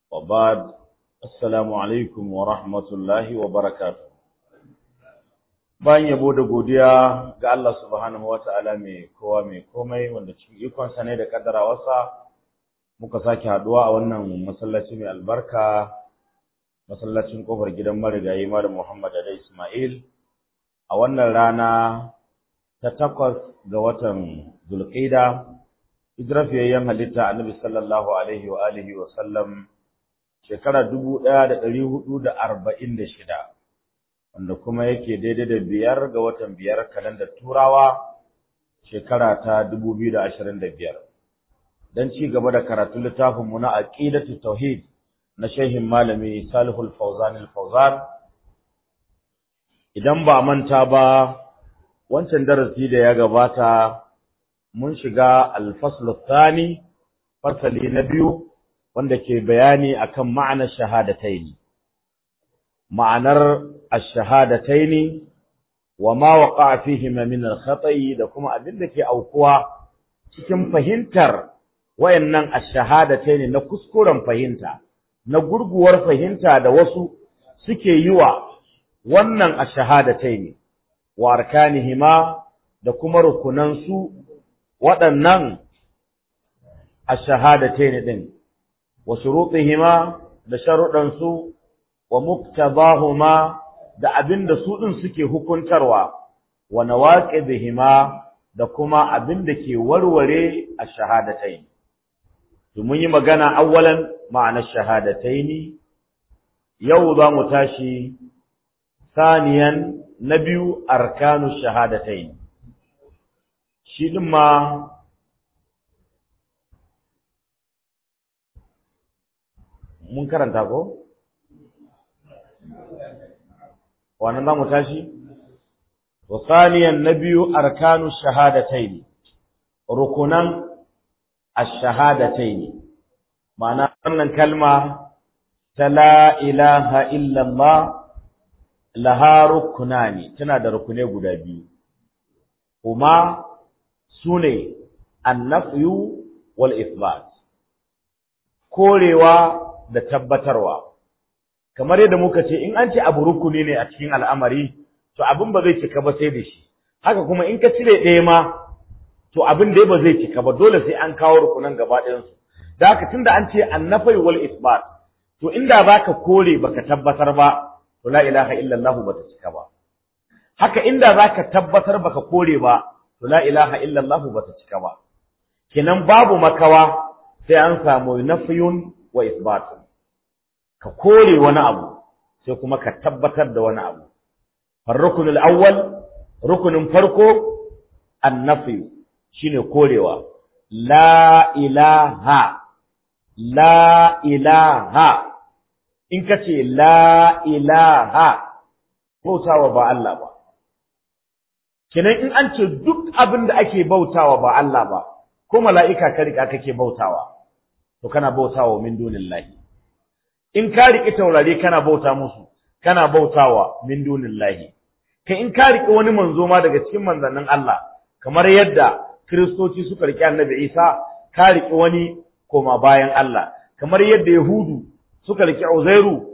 وبعد السلام عليكم ورحمة الله وبركاته bayan yabo da godiya ga Allah subhanahu wa ta'ala mai kowa mai komai wanda cikin ikonsa ne da kaddarawarsa muka sake haduwa a wannan masallaci mai albarka masallacin kofar gidan marigayi Malam Muhammad da Ismail a wannan rana ta takwas ga watan Zulqa'ida hijirar fiyayyen halitta Annabi sallallahu alaihi wa alihi wa sallam shekara dubu ɗaya da ɗari hudu da arba'in da shida wanda kuma yake daidai da biyar ga watan biyar kalandar turawa shekara ta dubu biyu da ashirin da biyar don ci gaba da karatun littafinmu na aqidatu tauhid na shehin malami salihul fauzan fauzan idan ba manta ba wancan darasi da ya gabata mun shiga alfaslu thani fasali na biyu wanda ke bayani akan ma'anar shahadataini ma'anar ash-shahadataini wa ma waqa'a fihima min al-khata'i da kuma abin da ke aukuwa cikin fahimtar wayannan ash-shahadataini na kuskuren fahimta na gurguwar fahimta da wasu suke yi wa wannan ash-shahadataini wa arkanihima da kuma rukunan su waɗannan ash-shahadataini din wa shurutihima da sharuɗan su wa muqtadahuma da abinda su din suke hukuntarwa wa nawaqidihima da kuma abinda ke warware ash-shahadatayn to mun yi magana awwalan ma'anar shahadatayn yau za mu tashi saniyan na biyu arkanu shahadatayn shi din ma mun karanta ko wannan za mu tashi wa saniyan na biyu arkanu shahadataini rukunan ash-shahadataini ma'ana wannan kalma ta la ilaha illallah laha rukunani tana da rukune guda biyu kuma sune annafyu wal ithbat korewa da tabbatarwa kamar yadda muka ce in an ce abu rukuni ne a cikin al'amari to abin ba zai cika ba sai da shi haka kuma in ka cire ɗaya ma to abin dai ba zai cika ba dole sai an kawo rukunan gaba ɗayansu da haka tunda an ce annafai wal isbat to inda baka kore baka tabbatar ba to la ilaha illallah bata cika ba haka inda zaka tabbatar baka kore ba to la ilaha illallah bata cika ba kenan babu makawa sai an samu nafiyun wa isbatun ka kore wani abu sai kuma ka tabbatar da wani abu farrukunul awwal rukunin farko annafi shine korewa la ilaha la ilaha in ka ce la ilaha bautawa ba Allah ba kenan in an ce duk abin da ake bautawa ba Allah ba ko mala'ika ka rika kake bautawa to kana bautawa min dunillahi in ka riƙi taurari kana bauta musu kana bautawa min dunillahi kai in ka riƙi wani manzo ma daga cikin manzannin Allah kamar yadda kiristoci suka riƙi annabi Isa ka riƙi wani koma bayan Allah kamar yadda yahudu suka riƙi Uzairu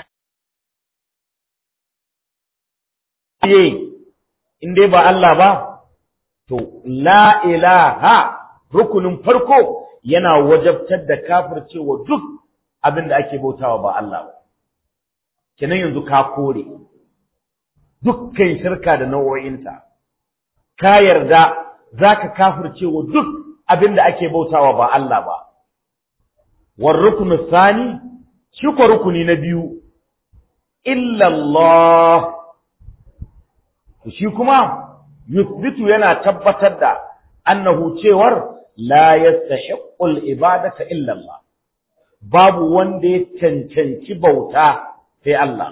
in dai ba Allah ba to la ilaha rukunin farko yana wajabtar da kafircewa duk abin da ake bautawa ba Allah ba kenan yanzu ka kore dukkan shirka da nau'o'inta ka yarda zaka kafircewa duk abin da ake bautawa ba Allah ba war rukunu sani shi ko rukuni na biyu illa Allah shi kuma yuthbitu yana tabbatar da annahu cewar la yastahiqqul ibadata illa Allah babu wanda ya cancanci bauta sai Allah.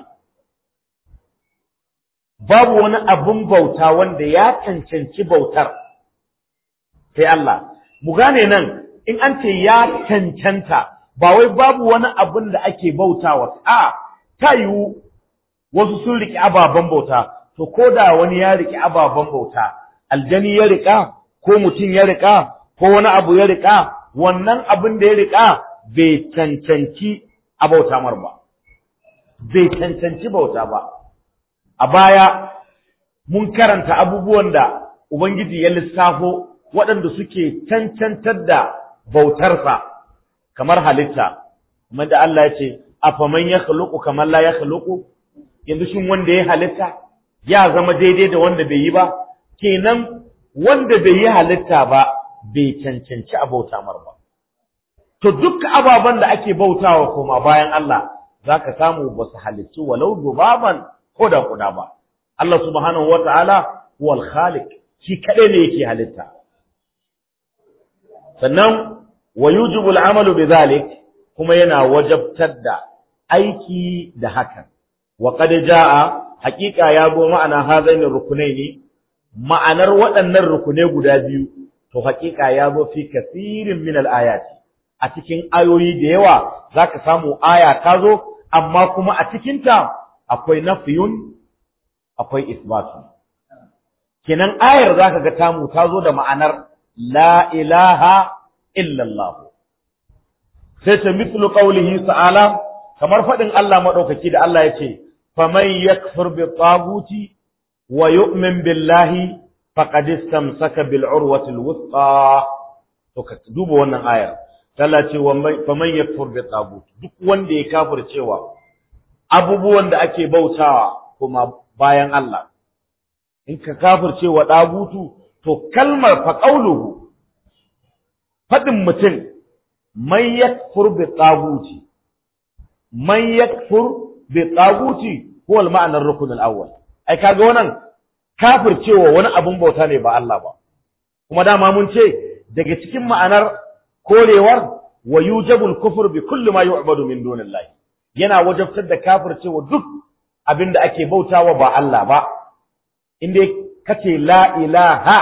Babu wani abin bauta wanda ya cancanci bautar sai Allah. Mu gane nan in an ce ya cancanta ba wai babu wani abin da ake bautawa a ta yiwu wasu sun riƙe ababen bauta to ko da wani ya riƙe ababen bauta aljani ya riƙa ko mutum ya riƙa ko wani abu ya riƙa wannan abin da ya riƙa bai cancanci a bauta mar ba bai cancanci bauta ba a baya mun karanta abubuwan da Ubangiji ya lissafo waɗanda suke cancantar da bautarsa kamar halitta kamar da Allah ya ce afaman ya khluqu kamar la ya khluqu yanzu shin wanda ya halitta ya zama daidai da wanda bai yi ba kenan wanda bai yi halitta ba bai cancanci a bauta mar ba to duk ababen da ake bautawa koma bayan Allah zaka samu ba su halicci walau dubaban ko da kuda ba Allah subhanahu wata'ala wal khaliq shi kadai ne yake halitta sannan wa yujibu al-amalu bidhalik kuma yana wajabtar da aiki da hakan wa qad jaa haqiqa ya go ma'ana hazaini rukunaini ma'anar waɗannan rukunai guda biyu to haqiqa ya zo fi kasirin min al-ayati a cikin ayoyi da yawa zaka samu aya ta zo amma kuma a cikinta akwai nafiyun akwai isbatu kenan ayar zaka ga tamu ta zo da ma'anar la ilaha illallah sai ta mithlu qawlihi ta'ala kamar fadin Allah madaukaki da Allah yace faman yakfur bi taguti wa yu'min billahi faqad istamsaka bil urwati al wuthqa to ka duba wannan ayar Allah ce faman yakfur bi taguti duk wanda ya kafircewa abubuwan da ake bautawa kuma bayan Allah in ka kafirce wa ɗagutu to kalmar fa qauluhu fadin mutum man yakfur bi taguti man yakfur bi taguti huwa al-ma'na ar-rukn al-awwal ai kaga wannan kafircewa wani abun bauta ne ba Allah ba kuma dama mun ce daga cikin ma'anar korewar wa yujabul kufr bi kulli ma yu'badu min dunillahi yana wajabtar da kafircewa duk abin da ake bautawa ba Allah ba inda kace la ilaha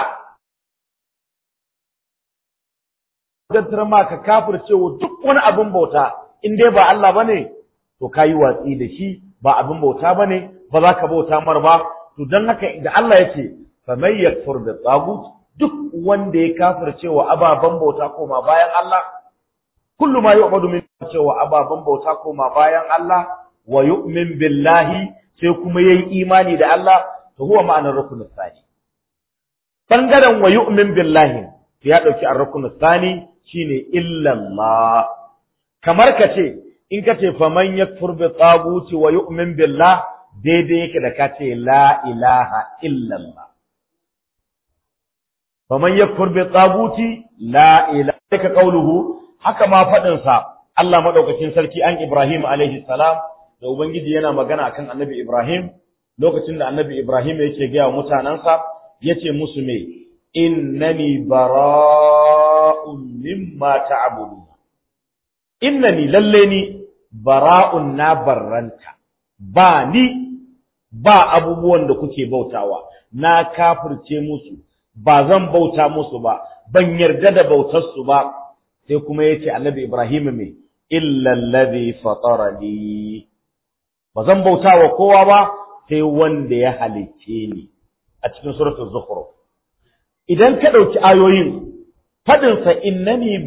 gantar ma ka kafircewa duk wani abin bauta in dai ba Allah bane to kayi watsi da shi ba abin bauta bane ba za ka bauta mar ba to dan haka da Allah yake faman yakfur bi tagut duk wanda ya kafircewa ababan bauta koma bayan Allah kullu ma yu'badu min cewa ababan bauta koma bayan Allah wa yu'min billahi sai kuma yayi imani da Allah to huwa ma'anar rukun tsani bangaren wa yu'min billahi to ya dauki ar-rukun tsani shine illa Allah kamar kace in kace faman yakfur bi taguti wa yu'min billah daidai yake da kace la ilaha illa Allah faman yakfur bi taguti la ilaha ka qawluhu haka ma fadin sa Allah madaukakin sarki an Ibrahim alaihi salam da Ubangiji yana magana akan Annabi Ibrahim lokacin da Annabi Ibrahim yake gaya wa mutanansa yace musu me innani bara'un mimma ta'budun innani lalle ni bara'un na barranta ba ni ba abubuwan da kuke bautawa na kafirce musu ba zan bauta musu ba ban yarda da bautar su ba sai kuma yace Annabi Ibrahim me illa allazi fatarani ba zan bauta wa kowa ba sai wanda ya halicce ni a cikin suratul zukhruf idan ka dauki ayoyin fadin sa innani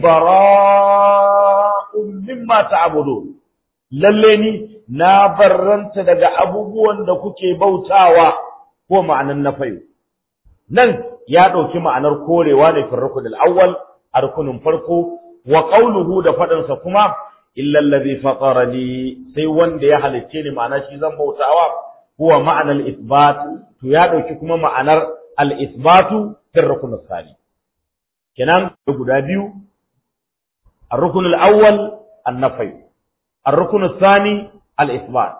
bara'un mimma ta'budu lalle ni na barranta daga abubuwan da kuke bautawa ko ma'anan nafayu nan ya dauki ma'anar korewa ne fi rukunul awwal a rukunin farko wa qawluhu da fadin sa kuma illa allazi fatarani sai wanda ya halicce ni ma'ana shi zan bautawa huwa ma'ana al-isbat to ya dauki kuma ma'anar al-isbatu fi rukun al-thani kenan guda biyu ar-rukun al-awwal an-nafy ar-rukun al-thani al-isbat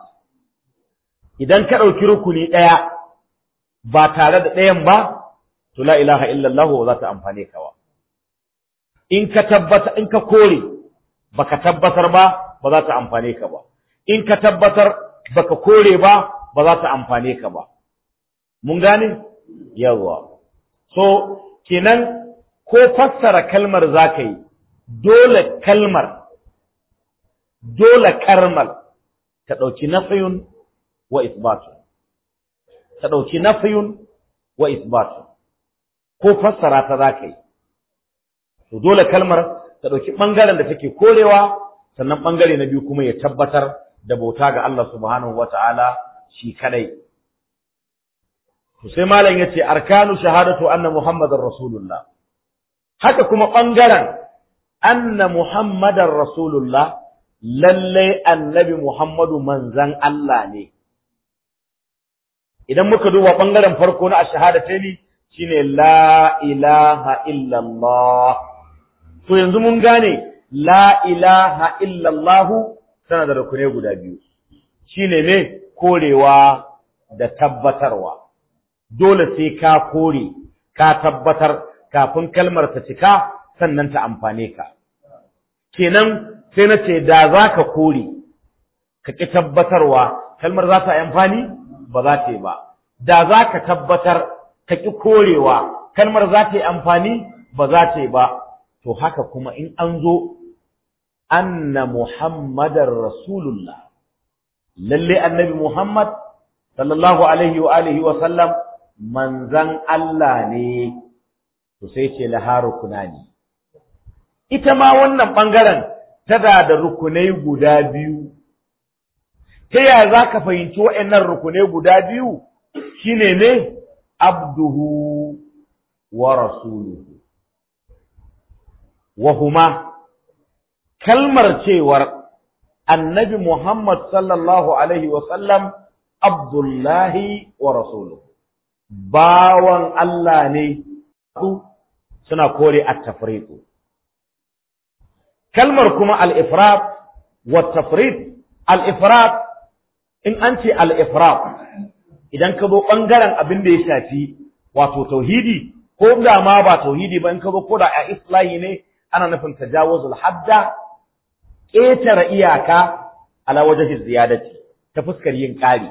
idan ka dauki rukuni daya ba tare da dayan ba to la ilaha illa Allah za ta amfane ka wa in ka tabbata in ka kore baka tabbatar ba ba za ta amfane ka ba in ka tabbatar baka kore ba ba za ta amfane ka ba mun gane yawa so kenan ko fassara kalmar zaka yi dole kalmar dole karmal ta dauki nafiyun wa isbatu ta dauki nafiyun wa isbatu ko fassara ta zaka yi to dole kalmar ta ɗauki ɓangaren da take korewa sannan bangare na biyu kuma ya tabbatar da bauta ga Allah subhanahu wata'ala shi kadai to sai malam yace arkanu shahadatu anna muhammadar rasulullah haka kuma bangaren anna muhammadar rasulullah lalle annabi muhammadu manzan Allah ne idan muka duba bangaren farko na ashhadataini shine la ilaha illallah to yanzu mun gane la ilaha illallah tana da rukune guda biyu shine ne korewa da tabbatarwa dole sai ka kore ka tabbatar kafin kalmar ta cika sannan ta amfane ka kenan sai na ce da za ka kore ka ƙi tabbatarwa kalmar za ta yi amfani ba za ta yi ba da za ka tabbatar ka ƙi korewa kalmar za ta yi amfani ba za ta yi ba to haka kuma in an zo anna muhammadar rasulullah lalle annabi muhammad sallallahu alaihi wa alihi wa sallam manzan Allah ne to sai ce laha rukunani ita ma wannan bangaren tana da rukunai guda biyu ta yaya za ka fahimci waɗannan rukunai guda biyu shine ne abduhu wa rasuluhu wa huma kalmar cewar annabi Muhammad sallallahu alaihi wa sallam abdullahi wa rasuluhu bawan Allah ne suna kore at-tafriqu kalmar kuma al-ifrat wa tafrid al-ifrat in an ce al-ifrat idan ka zo bangaren abin da ya shafi wato tauhidi ko da ma ba tauhidi ba in ka zo ko da a islahi ne ana nufin tajawuzul hadda ƙetare iyaka ala wajhi ziyadati ta fuskar yin ƙari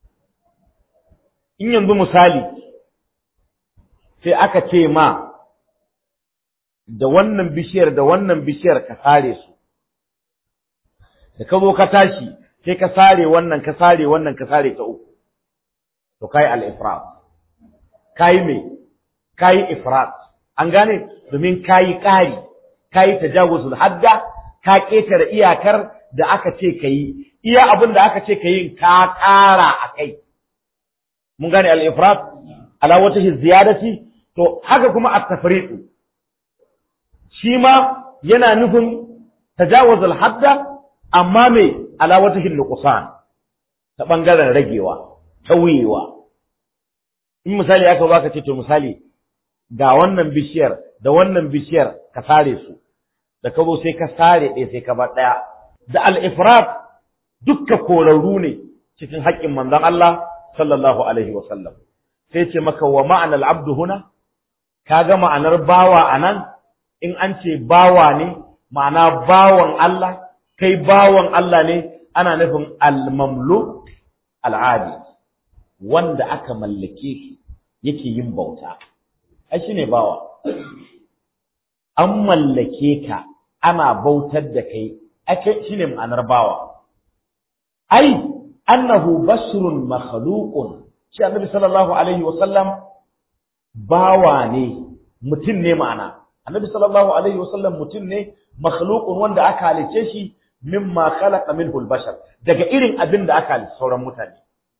in yanzu misali sai aka ce ma da wannan bishiyar da wannan bishiyar ka sare su da ka zo ka tashi sai ka sare wannan ka sare wannan ka sare ta uku to kai al-ifrat kai me kai ifrat an gane domin kai ƙari kai tajawuzul hadda ka ƙetare iyakar da aka ce ka yi iya abin da aka ce ka yi ka ƙara a kai mun gane al-ifrat ala wata ziyadati to haka kuma at-tafriq shi ma yana nufin tajawuzul hadda amma me ala wata nuqsan ta bangaren ragewa tauyewa in misali aka baka ce to misali ga wannan bishiyar da wannan bishiyar ka sare su da ka zo sai ka sare ɗaya sai ka bar ɗaya da al-ifrat dukka korarru ne cikin haƙƙin manzon Allah sallallahu alaihi wa sallam sai ce maka wa ma'anar abdu huna kaga ma'anar bawa anan in an ce bawa ne ma'ana bawan Allah kai bawan Allah ne ana nufin al-mamluk al-adi wanda aka mallake shi yake yin bauta ai shine bawa an mallake ka ana bautar da kai ake shine ma'anar bawa ai annahu basrun makhluqun shi annabi sallallahu alaihi wa sallam bawa ne mutum ne ma'ana annabi sallallahu alaihi wa sallam mutum ne makhluqun wanda aka halice shi mimma khalaqa minhu al-bashar daga irin abin da aka halice sauran mutane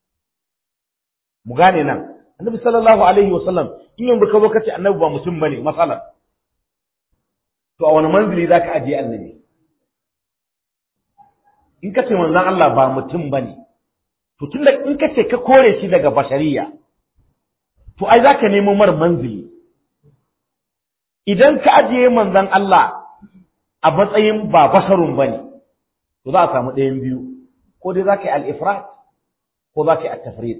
mu gane nan annabi sallallahu alaihi wa sallam in yanzu ka zo kace annabi ba mutum bane masalan to a wani manzili zaka ajiye annabi in kace manzon Allah ba mutum bane to tunda in kace ka kore shi daga bashariya to ai zaka nemo mar manzili idan ka ajiye manzon Allah a matsayin ba basarun bane to za a samu ɗayan biyu ko dai zaka yi al-ifrat ko zaka yi at-tafrit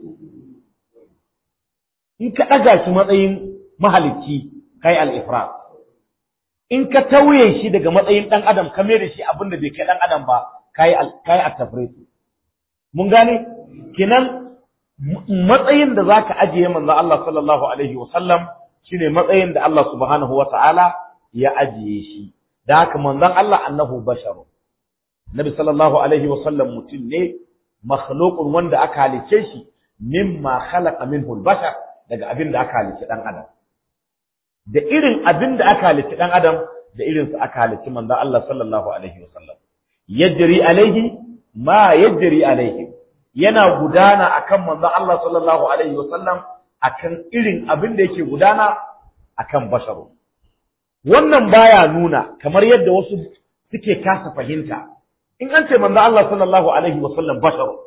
in ka ɗaga shi matsayin mahalicci kai al-ifrat in ka tauye shi daga matsayin ɗan adam ka mai da shi abin da bai kai ɗan adam ba kai kai at-tafrit mun gane kenan matsayin da zaka ajiye manzo Allah sallallahu alaihi wa sallam shine matsayin da Allah subhanahu wa ta'ala ya ajiye shi da haka manzon Allah annahu basharu Nabi sallallahu alaihi wa sallam mutum ne makhluqun wanda aka halice shi mimma khalaqa minhu al-bashar daga abin da aka halice dan adam da irin abin da aka halice dan adam da irin su aka halice manzon Allah sallallahu alaihi wa sallam yajri alaihi ma yajri alaihi yana gudana akan manzon Allah sallallahu alaihi wasallam akan irin abin da yake gudana akan basharu wannan baya nuna kamar yadda wasu suke kasa fahimta in an ce manzon Allah sallallahu alaihi wasallam basharu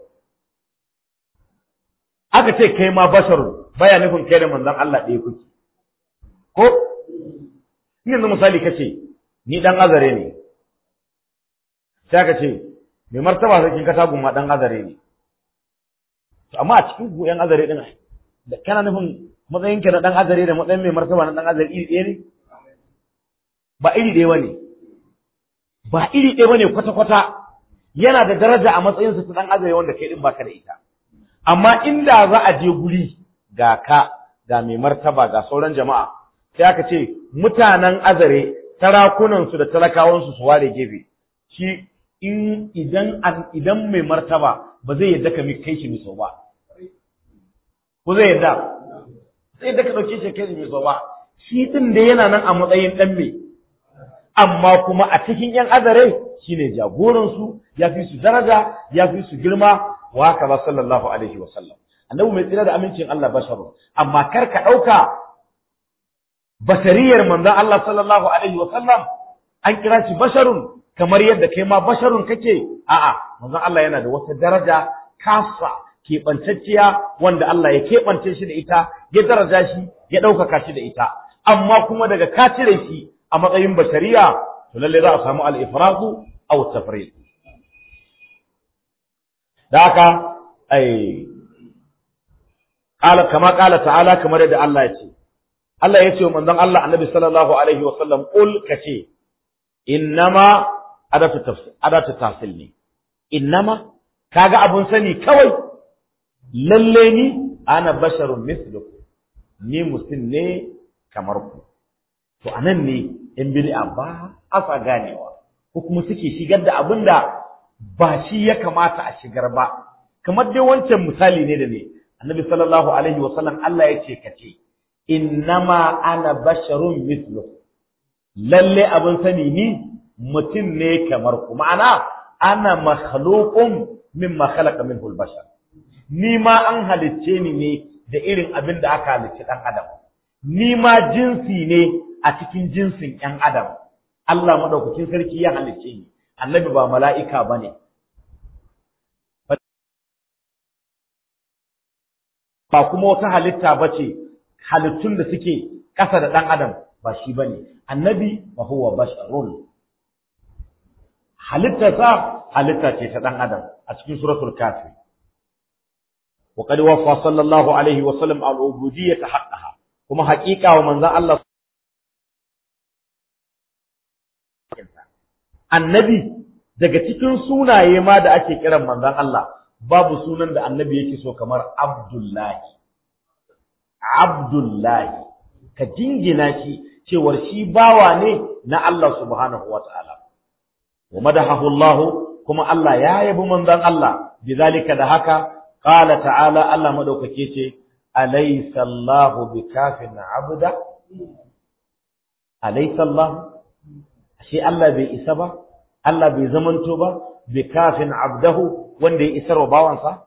aka ce kai ma basharu baya nufin kai da manzon Allah ɗaya kuke ko yanzu misali kace ni dan azare ne sai aka ce mai martaba sarkin katagun ma dan azare ne to amma a cikin ku yan azare din da kana nufin matsayin ka na dan azare da matsayin mai martaba na dan azare iri ɗaya ne ba iri ɗaya bane ba iri ɗaya bane kwata kwata yana da daraja a matsayin sa ta dan azare wanda kai din baka da ita amma inda za a je guri ga ka ga mai martaba ga sauran jama'a sai aka ce mutanen azare sarakunansu da talakawansu su ware gefe shi in idan idan mai martaba ba zai yadda ka kai shi miso ba ko zai yadda sai yadda ka dauke shi kai shi miso ba shi din da yana nan a matsayin dan me amma kuma a cikin yan azare shine jagoran su ya fi su daraja ya fi su girma wa haka ba sallallahu alaihi wa sallam annabi mai tsira da amincin Allah basharu amma kar ka dauka basariyar manzon Allah sallallahu alaihi wa sallam an kira shi basharun kamar yadda kai ma basharun kake a'a manzon Allah yana da wata daraja kasa keɓantacciya wanda Allah ya keɓance shi da ita ya daraja shi ya ɗaukaka shi da ita amma kuma daga ka cire shi a matsayin bashariya to lalle za a samu al-ifradu aw tafrid da haka ai qala kama qala ta'ala kamar yadda Allah ya ce Allah ya ce wa manzon Allah annabi sallallahu alaihi wa sallam qul kace innama adatu tafsir adatu tafsil ne innama kaga abun sani kawai lalle ni ana basharun mislukum ni mutum ne kamar ku to anan ne in bid'a ba asa ganewa ko kuma suke shigar da abin da ba shi ya kamata a shigar ba kamar dai wancan misali ne da ne annabi sallallahu alaihi wa sallam Allah ya ce kace innama ana basharun mislukum lalle abin sani ni mutum ne kamar ku ma'ana ana makhluqun mimma khalaqa minhu al-bashar ni ma an halicce ni ne da irin abin da aka halicci dan adam ni ma jinsi ne a cikin jinsin ƴan adam Allah madaukakin sarki ya halicce ni annabi ba mala'ika bane ba kuma wata halitta bace halittun da suke ƙasa da ɗan adam ba shi bane annabi wa huwa basharun halittarsa halitta ce ta ɗan adam a cikin suratul kafi wa qad waffa sallallahu alaihi wa sallam al ubudiyyah haqqaha kuma haƙiƙa wa manzon Allah annabi daga cikin sunaye ma da ake kiran manzon Allah babu sunan da annabi yake so kamar abdullahi abdullahi ka jingina shi cewar shi bawa ne na Allah subhanahu wa ta'ala wa madahahu Allah kuma Allah ya yabi manzon Allah bizalika da haka qala ta'ala Allah madaukake ce alaysa Allah bikafin abda alaysa Allah shi Allah bai isa ba Allah bai zamanto ba bikafin abdahu wanda ya isar wa bawansa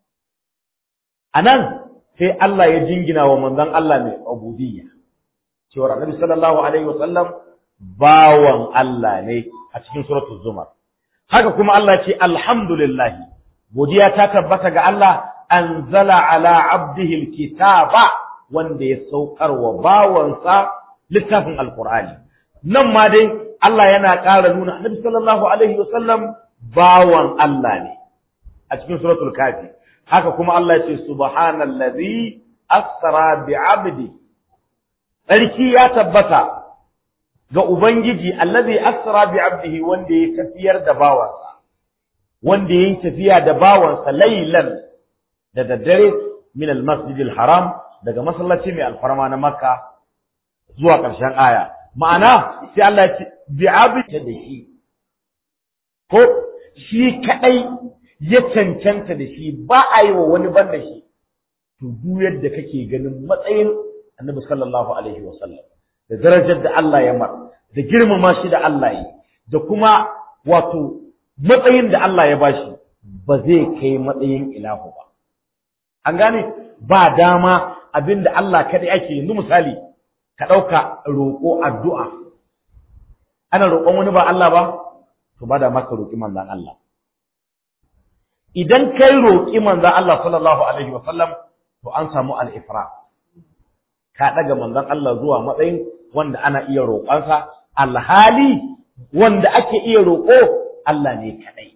anan sai Allah ya jingina wa manzon Allah mai ubudiyya cewa Annabi sallallahu alaihi wasallam bawan Allah ne a cikin suratul zumar haka kuma Allah ce alhamdulillah godiya ta tabbata ga Allah anzala ala abdihi alkitaba wanda ya saukar wa bawansa littafin alqur'ani nan ma dai Allah yana ƙara nuna Annabi sallallahu alaihi wasallam bawan Allah ne a cikin suratul kafi haka kuma Allah ya ce subhanallazi asra bi abdi tsarki ya tabbata ga Ubangiji allazi asra bi abdihi wanda ya tafiyar da bawansa wanda ya tafiya da bawansa laylan da daddare min al-masjid al-haram daga masallaci mai alfarma na Makka zuwa ƙarshen aya ma'ana sai Allah ya ce bi abdi da shi ko shi kadai ya cancanta da shi ba a yi wa wani ban da shi to duk yadda kake ganin matsayin annabi sallallahu alaihi wasallam da darajar da Allah ya mar da girmama shi da Allah yi da kuma wato matsayin da Allah ya bashi ba zai kai matsayin ilahu ba an gane ba dama abinda Allah kadai ake yanzu misali ka ɗauka roƙo addu'a ana roƙon wani ba Allah ba to ba da maka roƙi manzan Allah idan kai roƙi manzan Allah sallallahu alaihi wa sallam to an samu al-ifra ka daga manzan Allah zuwa matsayin wanda ana iya roƙonsa alhali wanda ake iya roƙo Allah ne kadai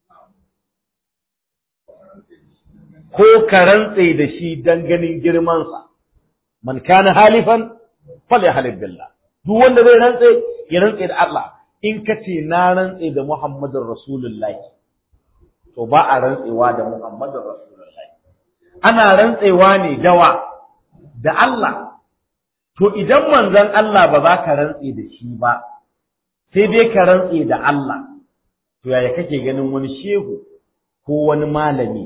ko ka rantse da shi dan ganin girmansa man kana halifan falyahlib billah duk wanda zai rantse ya rantse da Allah in ka ce na rantse da Muhammadun Rasulullahi to ba a rantsewa da Muhammadun Rasulullahi ana rantsewa ne dawa da Allah to idan manzon Allah ba za ka rantse da shi ba sai dai ka rantse da Allah to yaya kake ganin wani shehu ko wani malami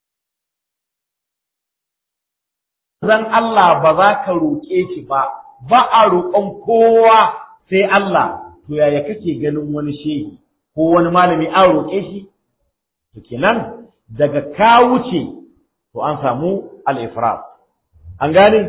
zan Allah ba za ka roƙe shi ba ba a roƙon kowa sai Allah to yaya kake ganin wani shehi ko wani malami an roƙe shi to kenan daga ka wuce to an samu al-ifrat an gane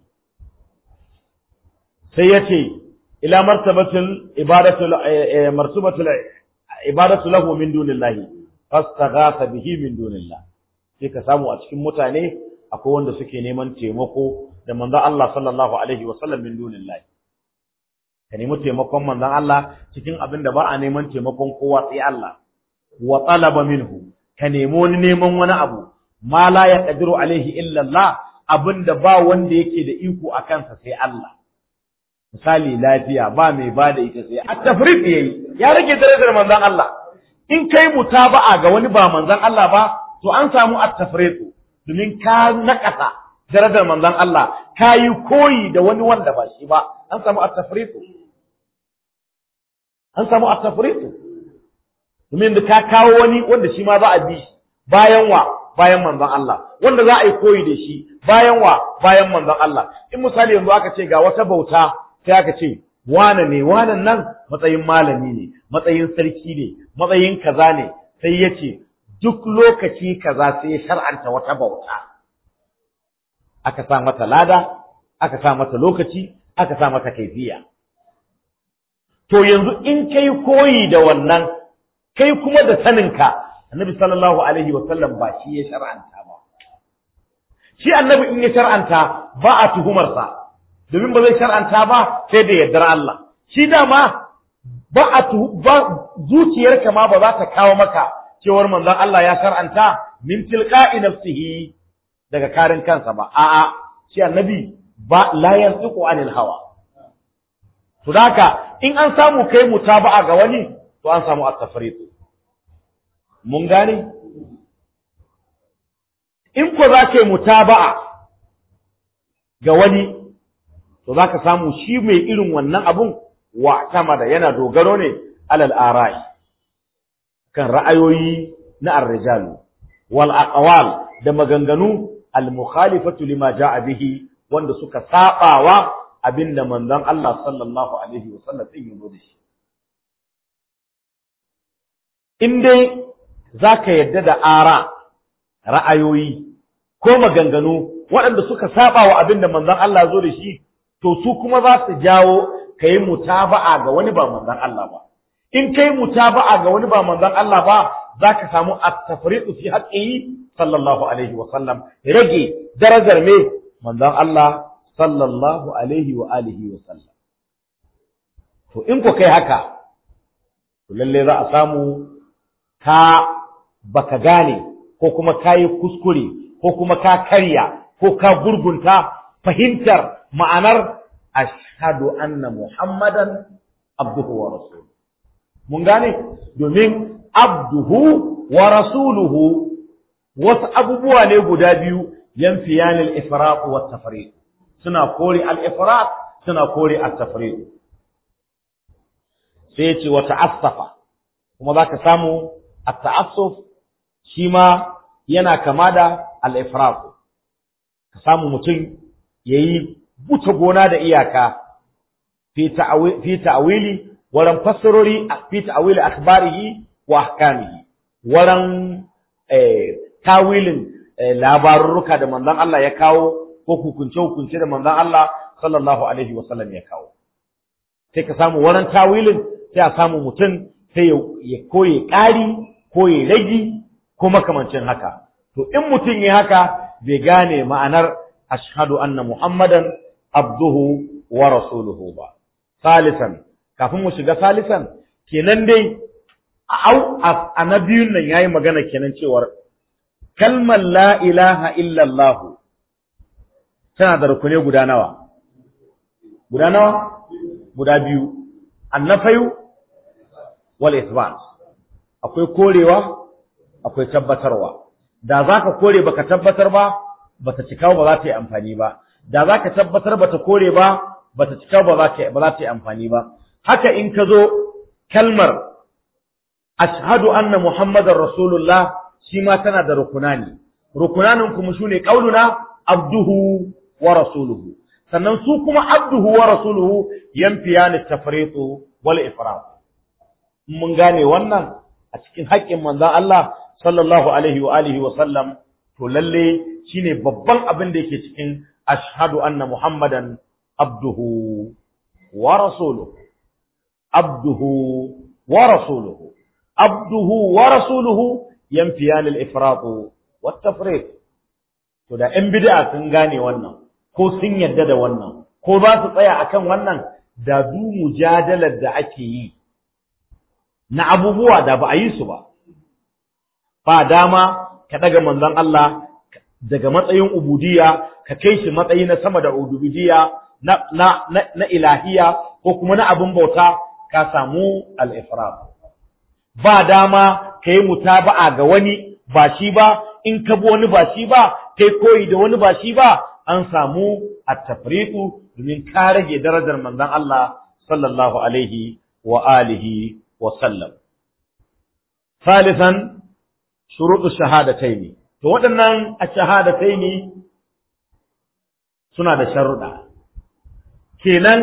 sai ya ce ila martabatul ibadatul martabatul ibadatu lahu min dunillahi fastaghatha bihi min dunillah sai ka samu a cikin mutane akwai wanda suke neman taimako da manzon Allah sallallahu alaihi wasallam min dunillahi ka nemi taimakon manzon Allah cikin abin da ba a neman taimakon kowa sai Allah wa talaba minhu ka nemi wani neman wani abu ma la yaqdiru alaihi illa Allah abin da ba wanda yake da iko a kansa sai Allah misali lafiya ba mai ba da ita sai at-tafriq yayi ya rage darajar manzon Allah in kai mutaba'a ga wani ba manzon Allah ba to an samu at-tafriq domin ka nakasa darajar manzon Allah ka yi koyi da wani wanda ba shi ba an samu at-tafriq an samu at-tafriq domin da ka kawo wani wanda shi ma za a bi bayan wa bayan manzon Allah wanda za a yi koyi da shi bayan wa bayan manzon Allah in misali yanzu aka ce ga wata bauta sai aka ce wane ne wanan nan matsayin malami ne matsayin sarki ne matsayin kaza ne sai ya ce duk lokaci kaza sai ya shar'anta wata bauta aka sa mata lada aka sa mata lokaci aka sa mata kaifiya to yanzu in kai koyi da wannan kai kuma da saninka annabi sallallahu alaihi wa sallam ba shi ya shar'anta ba shi annabi in ya shar'anta ba a tuhumarsa domin ba zai shar'anta ba sai da yardar Allah shi dama ba a ba zuciyarka ma ba za ta kawo maka cewar manzon Allah ya shar'anta min tilqa'i nafsihi daga karin kansa ba a'a shi annabi ba la yantiqu anil hawa to haka in an samu kai mutaba'a ga wani to an samu at-tafriq mun gane in ko za ka yi mutaba'a ga wani to za ka samu shi mai irin wannan abun wa da yana dogaro ne alal ara'i kan ra'ayoyi na ar-rijalu wal aqwal da maganganu al mukhalifatu lima ja'a bihi wanda suka sabawa abinda manzon Allah sallallahu alaihi wasallam din yazo da shi in dai zaka yadda da ara ra'ayoyi ko maganganu waɗanda suka saba wa abinda manzon Allah zo da shi to su kuma za su jawo kai mutaba'a ga wani ba manzon Allah ba in kai mutaba'a ga wani ba manzon Allah ba za ka samu at-tafriqu fi haqqihi sallallahu alaihi wa sallam rage darajar me manzon Allah sallallahu alaihi wa alihi wa sallam to in ko kai haka to lalle za a samu ka baka gane ko kuma kayi kuskure ko kuma ka karya ko ka gurgunta fahimtar ma'anar ashhadu anna muhammadan abduhu wa rasuluhu mun gane domin abduhu wa rasuluhu wasu abubuwa ne guda biyu yanfiyan al-ifraq wa tafriq suna kore al-ifraq suna kore at-tafriq sai ce wa ta'assafa kuma zaka samu at-ta'assuf shi ma yana kama da al-ifraq ka samu mutum yayi buta gona da iyaka fi ta'wili wurin fassarori fi ta'wili akhbarihi wa ahkamihi waran tawilin labarurruka da manzon Allah ya kawo ko hukunce hukunce da manzon Allah sallallahu alaihi wasallam ya kawo sai ka samu waran tawilin sai a samu mutum sai ya koye ƙari ko ya ragi ko makamancin haka to in mutum ya haka bai gane ma'anar ashhadu anna muhammadan abduhu wa rasuluhu ba salisan kafin mu shiga salisan kenan dai au a na biyun nan yayi magana kenan cewar kalmar la ilaha illallah tana da rukune guda nawa guda nawa guda biyu annafayu wal isbat akwai korewa akwai tabbatarwa da zaka kore baka tabbatar ba bata cika ba za ta yi amfani ba da zaka tabbatar bata kore ba bata cika ba za ta ba za ta yi amfani ba haka in ka zo kalmar ashhadu anna muhammadar rasulullah shi ma tana da rukunani rukunanin kuma shine qauluna abduhu wa rasuluhu sannan su kuma abduhu wa rasuluhu yanfiyani tafriqu wal ifrat mun gane wannan a cikin haƙƙin manzon Allah sallallahu alaihi wa alihi wa sallam to lalle shine babban abin da yake cikin ashhadu anna muhammadan abduhu wa rasuluhu abduhu wa rasuluhu abduhu wa rasuluhu yanfiyan al-ifrat wa tafriq to da ɗan bid'a sun gane wannan ko sun yadda da wannan ko za su tsaya akan wannan da du mujadalar da ake yi na abubuwa da ba a yi su ba ba dama ka daga manzon Allah daga matsayin ubudiyya ka kai shi matsayi na sama da ubudiyya na na na ilahiya ko kuma na abin bauta ka samu al-ifrat ba dama ka yi mutaba'a ga wani ba shi ba in ka bi wani ba shi ba kai koyi da wani ba shi ba an samu at-tafriqu domin ka rage darajar manzon Allah sallallahu alaihi wa alihi wa sallam ثالثا شروط الشهادتين to waɗannan a shahadataini suna da sharuɗa kenan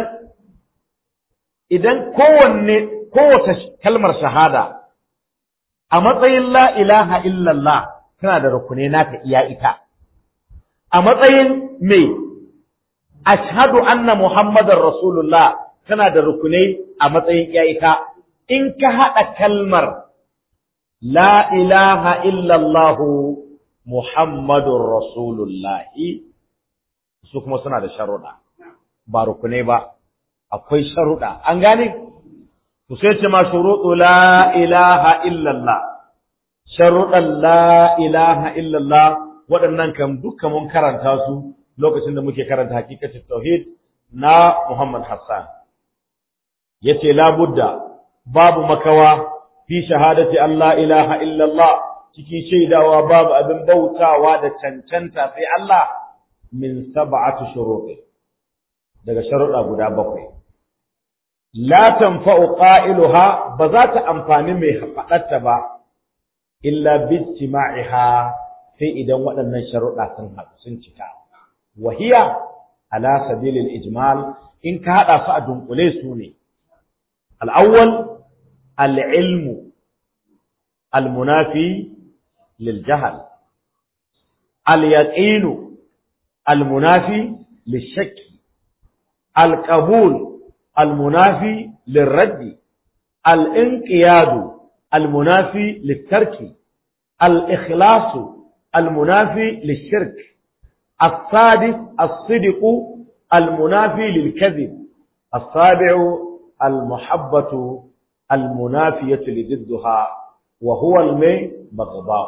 idan kowanne kowace kalmar shahada a matsayin la ilaha illallah tana da rukune naka iya ita a matsayin me ashhadu anna muhammadar rasulullah tana da rukunai a matsayin iya ita in ka haɗa kalmar la ilaha illallah muhammadun rasulullahi su kuma suna da sharuɗa ba rukunai ba akwai sharuɗa an gane to sai ce ma shuruɗu la ilaha illallah sharuɗan la ilaha illallah waɗannan kan duka mun karanta su lokacin da muke karanta hakikatin tauhid na Muhammad Hassan yace la budda babu makawa fi shahadati Allah ilaha illallah ciki shaidawa babu abin bautawa da cancanta sai Allah min sab'ati shuruɗi daga sharuɗa guda bakwai la tanfa'u qailuha ba za ta amfani mai faɗarta ba illa bijtima'iha sai idan waɗannan sharuɗa sun haɗu sun cika wahiya ala sabilil ijmal in ka haɗa su a dunkule su ne al-awwal al-ilmu al-munafi lil jahl al-yaqinu al-munafi lil-shakk al-qabul المنافي للرد الانقياد المنافي للترك الإخلاص المنافي للشرك السادس الصدق المنافي للكذب السابع المحبة المنافية لضدها وهو المي بغضاء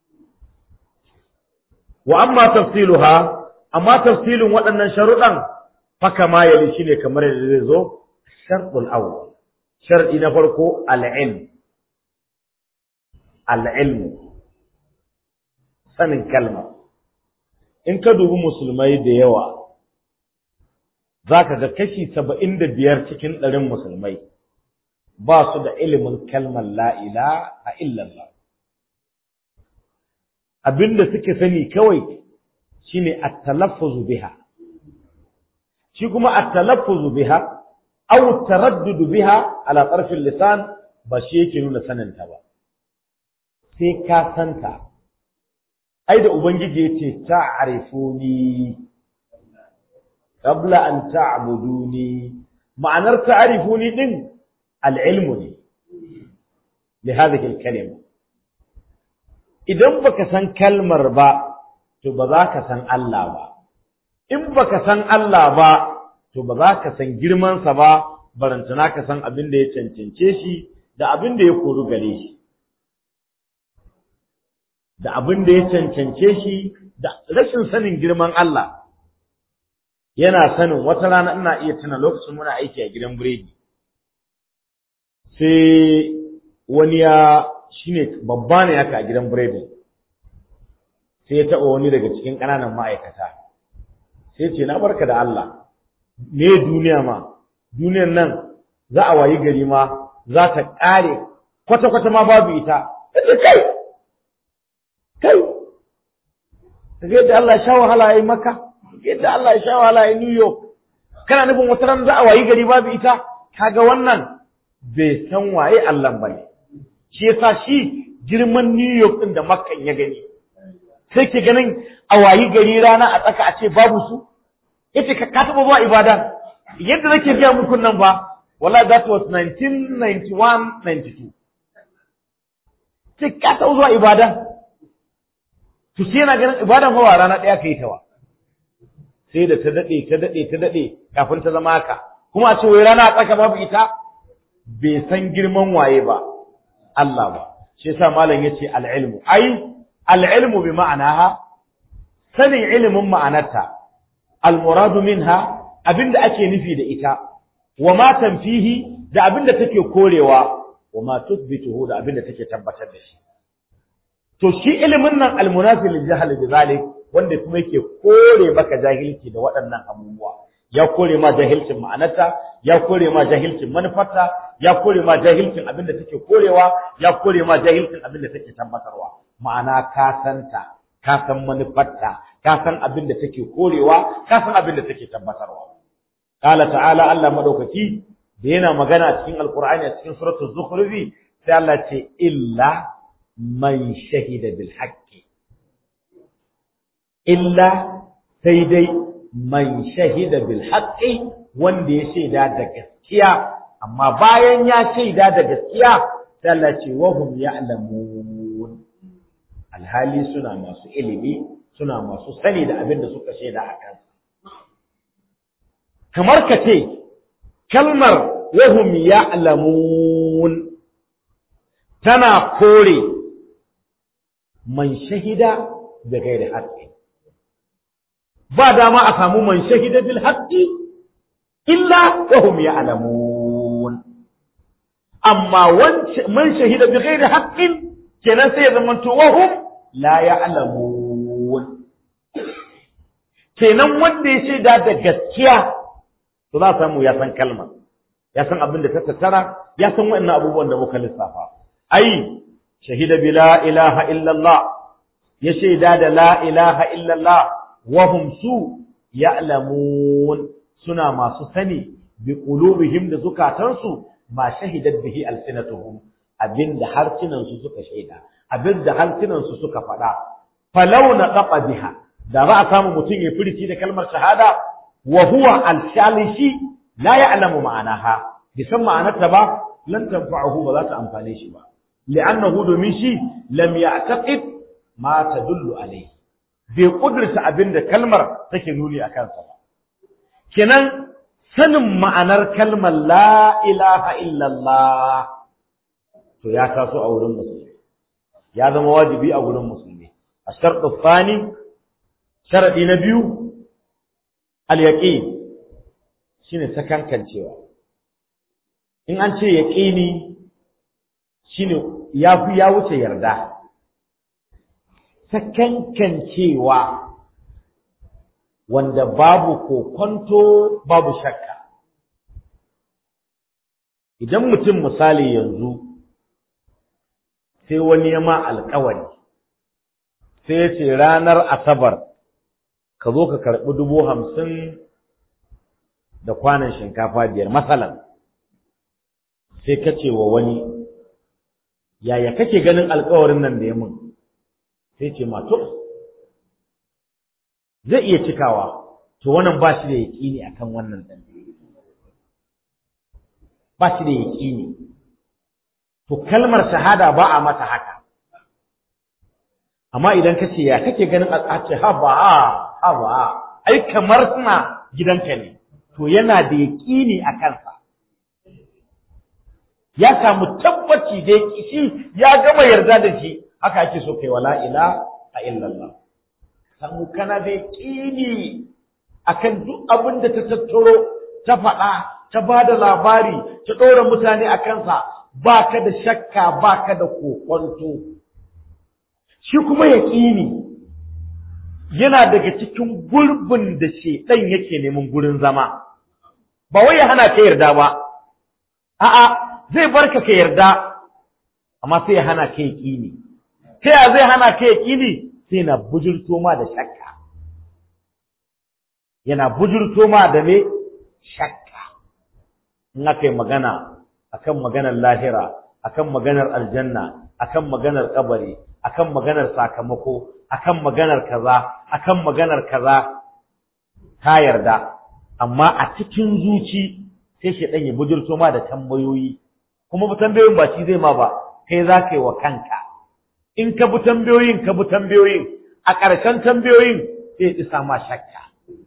وأما تفصيلها أما تفصيل وأن شرطا فكما يلي شيء كما يلي الشرط الأول شرط نفرق العلم العلم sanin kalma in ka dubi musulmai da yawa za ka ga kashi saba'in da biyar cikin ɗarin musulmai ba su da ilimin kalmar la'ila a illallah abinda suke sani kawai shine at-talaffuzu biha shi kuma at-talaffuzu biha aw taraddudu biha ala tarfin lisan ba shi yake nuna saninta ba sai ka santa ai da ubangiji yace ta'rifuni qabla an ta'buduni ma'anar ta'rifuni din al-ilmu ne li hadhihi al-kalima idan baka san kalmar ba to ba za ka san Allah ba in baka san Allah ba to ba za ka san girmansa ba barantana ka san abin da ya cancance shi da abin da ya koru gare shi da abin da ya cancance shi da rashin sanin girman Allah yana sanin wata rana ina iya tuna lokacin muna aiki a gidan biredi sai wani ya shine babba ne haka a gidan biredi sai ya taɓa wani daga cikin ƙananan ma'aikata sai ce na barka da Allah me duniya ma duniyan nan za a wayi gari ma za ta ƙare kwata-kwata ma babu ita sai kai kai kaga yadda Allah ya sha wahala ya maka yadda Allah ya sha wahala ya New York kana nufin wata ran za a wayi gari babu ita kaga wannan bai san waye Allah bane shi yasa shi girman New York din da Makka ya gani sai ke ganin a wayi gari rana a tsaka a ce babu su yace ka ka taba zuwa ibada yadda nake biya muku nan ba wallahi that was 1991 92 sai ka taba zuwa ibada to sai yana ganin ibadan fa ba rana daya kai ta ba sai da ta dade ta dade ta dade kafin ta zama haka kuma a ce wai rana a tsaka babu ita bai san girman waye ba Allah ba shi yasa malam yace al-ilmu ai al-ilmu bi ma'anaha sanin ilimin ma'anarta al-muradu minha abinda ake nufi da ita wa ma tanfihi da abinda take korewa wa ma tuthbituhu da abinda take tabbatar da shi to shi ilimin nan al-munafi lil jahl bi zalik wanda kuma yake kore maka jahilci da waɗannan abubuwa ya kore ma jahilcin ma'anarta ya kore ma jahilcin manufarta ya kore ma jahilcin abinda take korewa ya kore ma jahilcin abinda take tabbatarwa ma'ana ka santa ka san manufarta ka san abinda take korewa ka san abinda take tabbatarwa qala ta'ala Allah madaukaki da yana magana cikin alqur'ani a cikin suratul zukhruf sai Allah ce illa man shahida bil haqqi illa sai dai man shahida bil haqqi wanda ya shaida da gaskiya amma bayan ya shaida da gaskiya sai Allah ce wa hum ya'lamun alhali suna masu ilimi suna masu sani da abin da suka shaida a kansa kamar ka ce kalmar wa hum ya'lamun tana kore man shahida da gairi haqqi ba dama a samu man shahida bil haqqi illa wa hum ya'lamun amma man shahida bi ghairi haqqin kenan sai ya zama to wa hum la ya'lamun kenan wanda ya shaida da gaskiya to za samu ya san kalma ya san abin da ta tattara ya san wa'annan abubuwan da muka lissafa ai shahida bi la ilaha illallah ya shaida da la ilaha illallah wahum su ya'lamun suna masu sani bi qulubihim da zukatansu ma shahidat bihi alsinatuhum abinda harsunan su suka shaida abinda harsunan su suka faɗa falau na qaqa biha da za a samu mutum ya furici da kalmar shahada wa huwa al-shalishi la ya'lamu ma'anaha bisan ma'anarta ba lan tanfa'uhu ba za ta amfane shi ba li'annahu domin shi lam ya'taqid ma tadullu alayhi bai kudurta abin da kalmar take nuni a kansa ba. Kenan sanin ma'anar kalmar la ilaha illallah to ya taso a wurin musulmi, ya zama wajibi a wurin musulmi. A sharɗin fani, sharaɗi na biyu, al-yaƙi shi ne sakankancewa. In an ce yaƙini shi ne ya fi ya wuce yarda. sakankancewa wanda babu kokonto babu shakka idan mutum misali yanzu sai wani ya ma alkawari sai ya ce ranar asabar ka zo ka karɓi dubu hamsin da kwanan shinkafa biyar matsalan sai ka ce wa wani yaya kake ganin alkawarin nan da ya mun sai ce ma to zai iya cikawa to wannan ba shi da yaƙini akan wannan ɗan ba shi da yaƙini to kalmar shahada ba a mata haka amma idan ka ce ya kake ganin a ce haba haba ai kamar suna gidanka ne to yana da yaƙini a kansa ya samu tabbaci da shi ya gama yarda da shi haka ake so kai wala ila a illallah samu kana da yaƙini akan duk abin da ta tattaro ta faɗa ta ba da labari ta ɗora mutane a kansa ba ka da shakka ba ka da kokwanto shi kuma yaƙini yana daga cikin gurbin da shedan yake neman gurin zama ba wai ya hana ka yarda ba a'a zai barka ka yarda amma sai ya hana ka yaƙini ta ya zai hana ka yaƙini sai na bujurto ma da shakka yana bujurto ma da me shakka in aka yi magana akan maganar lahira akan maganar aljanna akan maganar kabari akan maganar sakamako akan maganar kaza akan maganar kaza ka yarda amma a cikin zuci sai shi ya bujurto ma da tambayoyi kuma tambayoyin ba shi zai ma ba kai za ka yi wa kanka in ka bi tambayoyin ka bi tambayoyin a ƙarshen tambayoyin sai isa ma shakka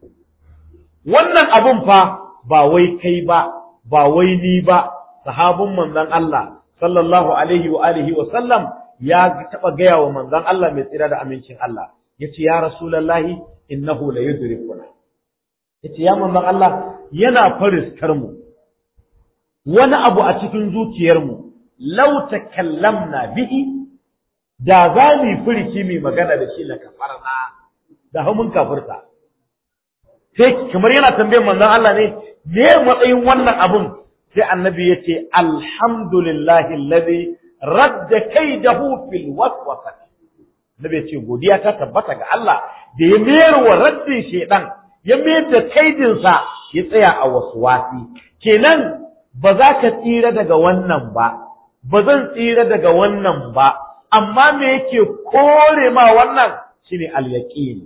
wannan abun fa ba wai kai ba ba wai ni ba sahabin manzon Allah sallallahu alaihi wa alihi wa sallam ya taba gaya wa manzon Allah mai tsira da amincin Allah yace ya rasulullahi innahu la yudrikuna yace ya manzon Allah yana fariskar mu wani abu a cikin zuciyar mu law takallamna bihi da za mu furiki mai magana da shi la kafarna da mun kafirta sai kamar yana tambayar manzon Allah ne me matsayin wannan abun sai annabi ya ce alhamdulillahi alladhi radda kaidahu fil waswasa nabi ya ce godiya ta tabbata ga Allah da ya mayar wa raddin shedan ya mayar da kaidinsa ya tsaya a waswasi kenan ba za ka tsira daga wannan ba ba zan tsira daga wannan ba amma me yake kore ma wannan shine al-yaqin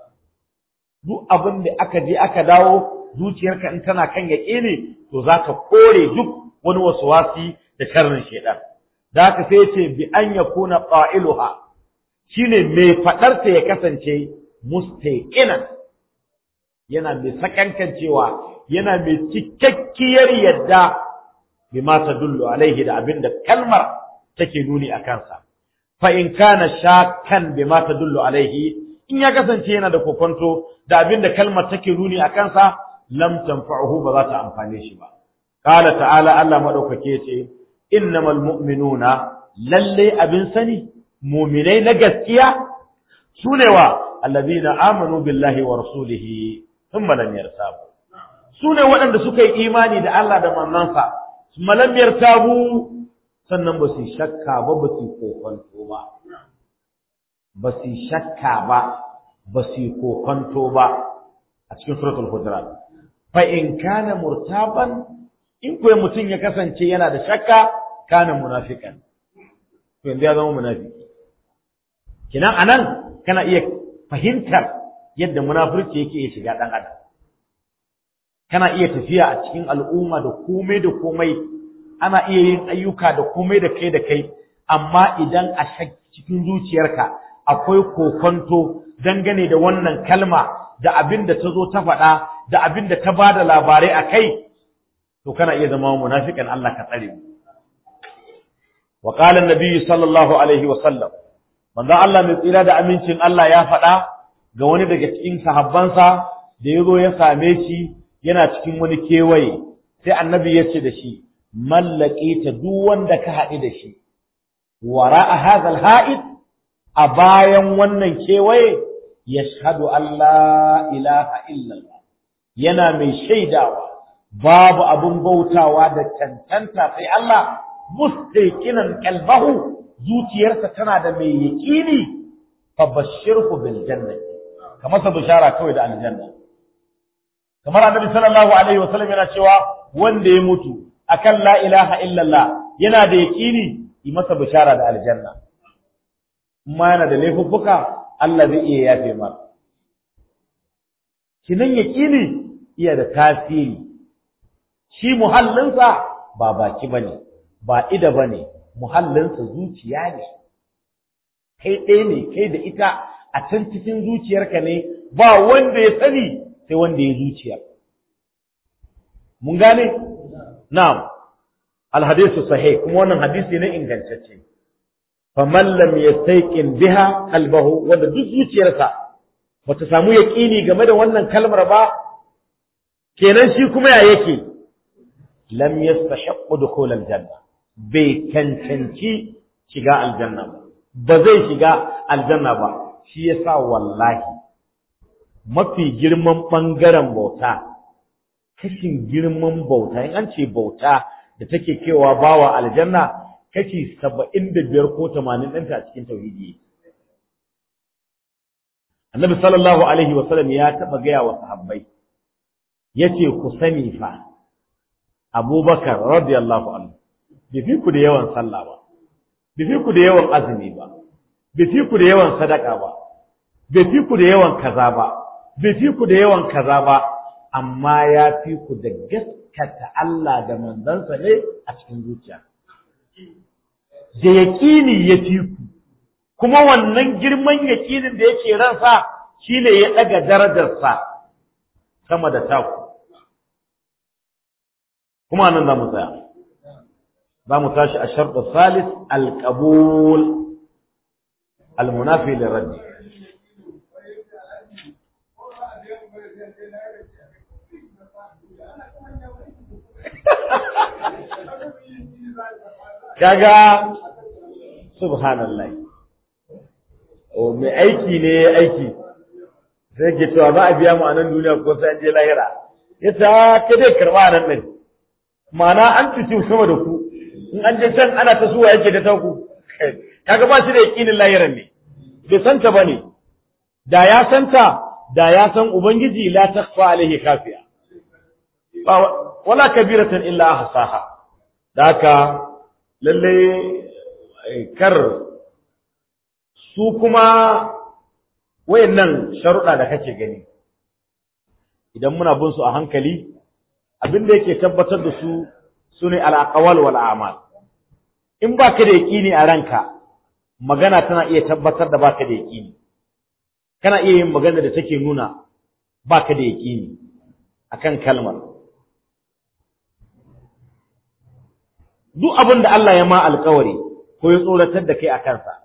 duk abin da aka je aka dawo zuciyarka in tana kan yaqini to za ka kore duk wani wasuwasi da sharrin shaidan da haka sai ce bi an yakuna qailuha shine mai fadar ta ya kasance mustaqinan yana mai sakankan cewa yana mai cikakkiyar yadda bima tadullu alaihi da abinda kalmar take nuni a kansa fa in kana shakkan bima tadullu alaihi in ya kasance yana da kokonto da abinda kalmar take nuni a kansa lam tanfa'uhu ba za ta amfane shi ba qala ta'ala Allah madaukake ce innamal mu'minuna lalle abin sani mu'minai na gaskiya sune wa allazina amanu billahi wa rasulihi thumma lam yartabu sune waɗanda suka yi imani da Allah da manzansa thumma lam yartabu sannan ba su shakka ba ba su kokonto ba ba su shakka ba ba su kokonto ba a cikin suratul hujurat fa in kana murtaban in kuwa mutum ya kasance yana da shakka kana munafikan to yanzu ya zama munafiki kinan anan kana iya fahimtar yadda munafurci yake iya shiga dan adam kana iya tafiya a cikin al'umma da komai da komai ana iya yin ayyuka da komai da kai da kai amma idan a cikin zuciyarka akwai kokonto dangane da wannan kalma da abin da ta zo ta faɗa da abin da ta ba da labarai a kai to kana iya zama munafikan Allah ka tsare mu wa qala an sallallahu alaihi wa sallam manzo Allah mai tsira da amincin Allah ya faɗa ga wani daga cikin sahabbansa da ya zo ya same shi yana cikin wani kewaye sai annabi ya ce da shi mallake ta duk wanda ka haɗu da shi wara'a hadha haid a bayan wannan kewaye yashhadu an la ilaha illallah yana mai shaidawa babu abun bautawa da cancanta sai Allah mustaqinan qalbahu zuciyarsa tana da mai yaqini fa bashirhu bil jannati kamar sa bishara kawai da aljanna kamar annabi sallallahu alaihi wasallam yana cewa wanda ya mutu akan la ilaha illallah yana da yaqini yi masa bishara da aljanna ma yana da laifuffuka Allah zai iya yafe mar kinan yaqini iya da tasiri shi muhallinsa ba baki bane ba ida bane muhallinsa zuciya ne kai ɗaya ne kai da ita a can cikin zuciyarka ne ba wanda ya sani sai wanda ya zuciya mun gane na'am alhadisu sahih kuma wannan hadisi ne ingantacce faman lam yastayqin biha qalbahu wanda duk zuciyarsa bata samu yaqini game da wannan kalmar ba kenan shi kuma ya yake lam yastahiqqu dukhul aljanna bai cancanci shiga aljanna ba ba zai shiga aljanna ba shi yasa wallahi mafi girman bangaren bauta kashin girman bauta in an ce bauta da take kewa bawa aljanna kashi saba'in da biyar ko tamanin ɗinta a cikin tauhidi annabi sallallahu alaihi wasallam ya taɓa gaya wa sahabbai ya ce ku sani fa abubakar radiyallahu anhu bai fi ku da yawan sallah ba bai fi ku da yawan azumi ba bai fi ku da yawan sadaka ba bai fi ku da yawan kaza ba bai fi ku da yawan kaza ba amma ya fi ku da gaskata Allah da manzansa ne a cikin zuciya da yaƙini ya fi ku kuma wannan girman yaƙinin da yake ransa shine ya ɗaga darajarsa sama da taku kuma nan za mu tsaya za mu tashi a sharɗa salis alƙabul almunafi lirraddi kaga subhanallah o mai aiki ne aiki sai ke cewa za a biya mu a nan duniya ko sai an je lahira ya ta ka dai karba nan din ma'ana an cuci sama da ku in an je can ana ta suwa yake da ta ku kaga ba shi da yakinin lahiran ne bai santa bane da ya santa da ya san ubangiji la takhfa alaihi kafiya wala kabiratan illa ahsaha da haka lalle kar su kuma wayannan sharuɗa da kake gani idan muna bin su a hankali abin da yake tabbatar da su sune al-aqwal wal a'mal in baka da yaqini a ranka magana tana iya tabbatar da baka da yaqini kana iya yin magana da take nuna baka da yaqini akan kalmar duk abin da Allah ya ma alkawari ko ya tsoratar da kai a kansa.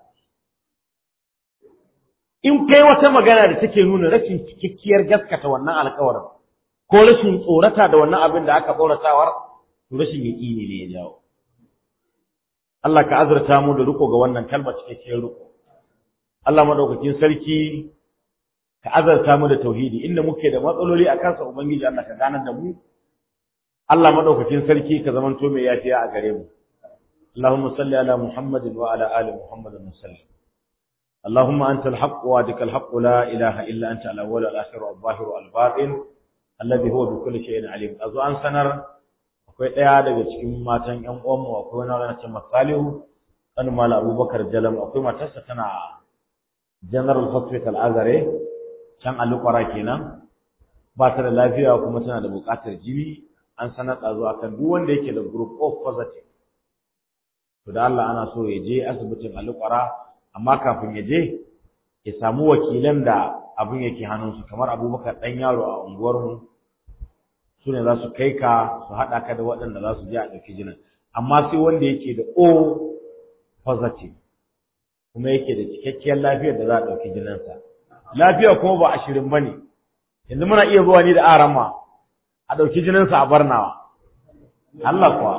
In kai wata magana da take nuna rashin cikakkiyar gaskata wannan alkawarin, ko rashin tsorata da wannan abin da aka tsoratawar, to rashin yaƙini ne ya jawo. Allah ka azurta mu da riko ga wannan kalmar cikakkiyar riko. Allah madaukakin sarki ka azurta mu da tauhidi inda muke da matsaloli a kansa Ubangiji Allah ka ganar da mu Allah madaukakin sarki ka zamanto mai yafiya a gare mu Allahumma salli ala Muhammadin wa ala ali Muhammadin sallim Allahumma anta al-haqq wa adika al-haqq la ilaha illa anta al-awwal al-akhir al-zahir al-batin alladhi huwa bi kulli shay'in alim azu an sanar akwai daya daga cikin matan ƴan uwan mu akwai wani wani cewa Salihu kan mala Abubakar Jalam akwai matarsa tana General Hospital Azare can Alukwara kenan ba ta da lafiya kuma tana da buƙatar jini an sanar da zuwa kan duk wanda yake da group of positive to da Allah ana so ya je asibitin alƙwara amma kafin ya je ya samu wakilan da abin yake hannunsu kamar abubakar ɗan yaro a unguwarmu su ne za su kai ka su haɗa ka da waɗanda za su je a ɗauki jinin amma sai wanda yake da o positive kuma yake da cikakkiyar lafiyar da za a ɗauki jininsa lafiya kuma ba ashirin ba ne yanzu muna iya zuwa ni da arama a ɗauki jininsa a barnawa. Allah kuwa.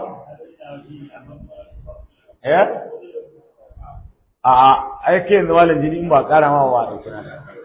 Eh? A aike yanzu malam jini in ba ƙara ma ba a ɗauki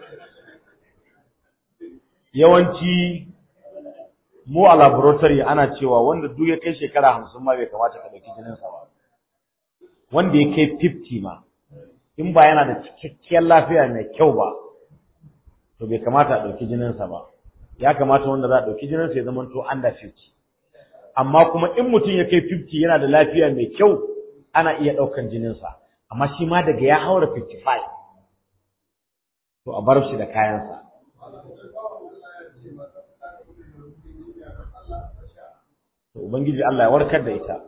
Yawanci mu a laboratory ana cewa wanda duk ya kai shekara hamsin ma bai kamata ka ɗauki jininsa ba. Wanda ya kai 50 ma, in ba yana da cikakkiyar lafiya mai kyau ba, to bai kamata a ɗauki jininsa ba. ya kamata wanda za a ɗauki jininsa ya zama to under 50 amma kuma in mutum ya kai 50 yana da lafiya mai kyau ana iya ɗaukan jininsa amma shi ma daga ya haura 55 to a bar shi da kayansa to ubangiji Allah ya warkar da ita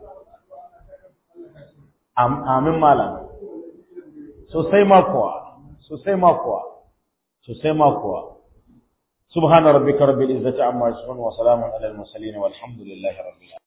amin malam sosai ma kuwa sosai ma kuwa sosai ma kuwa سبحان ربك رب العزة عما يصفون وسلام على المرسلين والحمد لله رب العالمين